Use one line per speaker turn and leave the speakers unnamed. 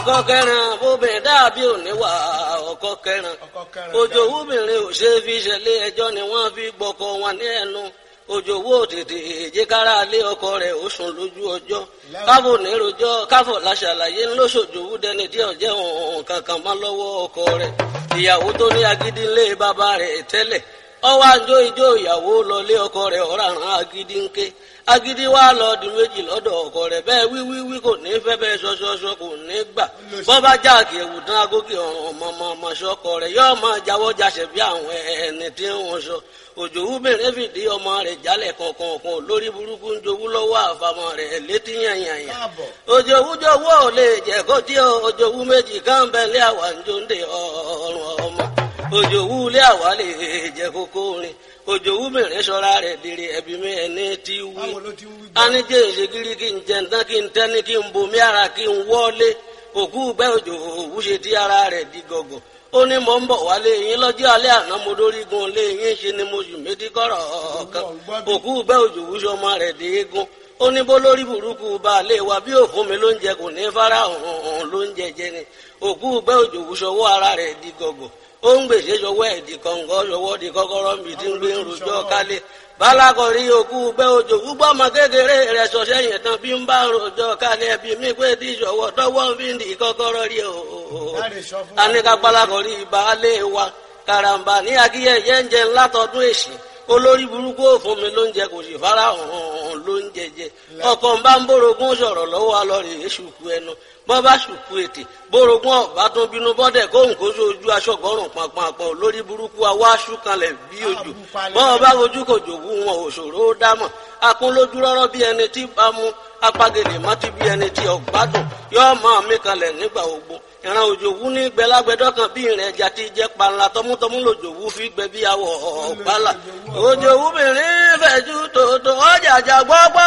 ọkọ kẹrin bóbìnrin dàbí òníwà ọkọ kẹrin òjò wúbìnrin ò ṣe fi ṣẹlẹ̀ ẹjọ́ ni wọ́n fi gbọkọ wọn ní ẹnu òjò wó tètè èjìkára lé ọkọ rẹ̀ ó sùn lójú ọjọ́ káfò nírojọ́ káfò láṣàlàyé ńlọsọjòwú dẹni tí ọjẹ òun kankan má lọ́wọ́ ọkọ rẹ̀ ìyàwó tó ní agídí ńlé bàbá rẹ̀ tẹ́lẹ̀ ọwọ́ àjọ ìjọ ìyàwó lọlé ọkọ rẹ̀ ọ̀ràn agídí ńké agídí wa lọ di méjì lọ́dọ̀ ọkọ rẹ̀ bẹ́ẹ̀ wíwíwí kò ní fẹ́ bẹ́ẹ̀ ṣọṣọṣọ kò ní gbà bọ́bá jáàkì ẹ̀wù tán agókè ọ̀ràn ọmọ ọmọ ṣọkọ rẹ̀ yóò máa jáwọ́ jáṣẹ̀ bí àwọn ẹni tí wọ́n sọ òjò wúbẹ̀rẹ̀ fìdí ọmọ rẹ̀ jálẹ̀ kọ̀ọ̀kan lórí burúkú ń jowú lọ́wọ́ àfàmọ́ rẹ̀ létí yànyànyà òjò wújọwọ́ ò lè jẹ́ kó tí òjò wú méjì káńbẹ́lẹ́ àwà ń jó ń de ọ̀rùn ọmọ òjò wú lé àwà lè jẹ́ kókó rin òjò wú mìíràn sọ́ra rẹ̀ dèrè ẹ̀bí mi ẹni tí wí anijẹ́ ìṣègìrì kí n jẹ̀ntán kí n tẹ́ni kí n bomi ara kí n wọ́lé òkú gbẹ́ òjò òwú ṣe tí ara rẹ̀ di gọ̀gọ̀ ó ní mò ń bọ̀ wálé yín lọ́jọ́ alẹ́ àná mo dórígun lé yín ṣe ni mo sì méjì kọ́rọ̀ ọ̀kan òkú gbẹ́ òjò òwú ṣọmọ rẹ̀ dé eégún ó ní bó lórí burúkú baálé wa bí òfun mi ló ń jẹ kò ní fara hàn ló ń jẹjẹ ni òkú gbẹ́ òjò òwú ṣọwọ́ ara rẹ̀ di gọ̀gọ̀ ó ń gbèsè ṣọwọ́ ẹ̀ di kọ̀ǹgọ́ ṣọwọ́ di kọ́kọ́rọ́ mi tí ń gbé ń rojọ́ kálé balakọ̀rí òkú gbẹ́ òjò gbúgbọ́ ọmọ kékeré rẹ̀ ṣọṣẹ́ yẹn tán bí ń bá rojọ́ kálé ẹbí mi pé tí ṣọwọ́ tọwọ́ fi ń di kọ́kọ́rọ́ rí o. aníkà balakọ̀rí baálé wa karamba ní akíyẹyẹ ń jẹ ńlá tọdún èsì olórí burúkú òfun mi ló ń jẹ kò sì fara hàn ló ń jẹjẹ ọkọ ń bá ń bórogún sọ̀rọ̀ lọ́wọ́ alọrẹ èṣùkú ẹnu bọ́ bá ṣùkú ètè bórogún ọ̀bá tún bínú bọ́dẹ̀ kóhùn kó sójú aṣọ́gbọ́rùn pàpàpọ̀ lórí burúkú awá ṣúkanlẹ̀ bí ojú bọ́ bá ojú kò jòwú wọn òṣòro ó dámọ̀ akún lójú rọ́rọ́ bí ẹni tí bá mú apagèlè mọ́tí bí ẹni tí ọ̀gbádùn yóò máa mí kalẹ̀ nígbà ogbó ìran òjòwú ní gbẹlágbẹdọ kan bí ìrìn ẹja ti jẹ panla tọmútọmú lòjòwú fi gbẹ bí awọ ọgbàlà òjòwú mìíràn fẹjú tòótọ́ ọjà àjà gbọgbọ.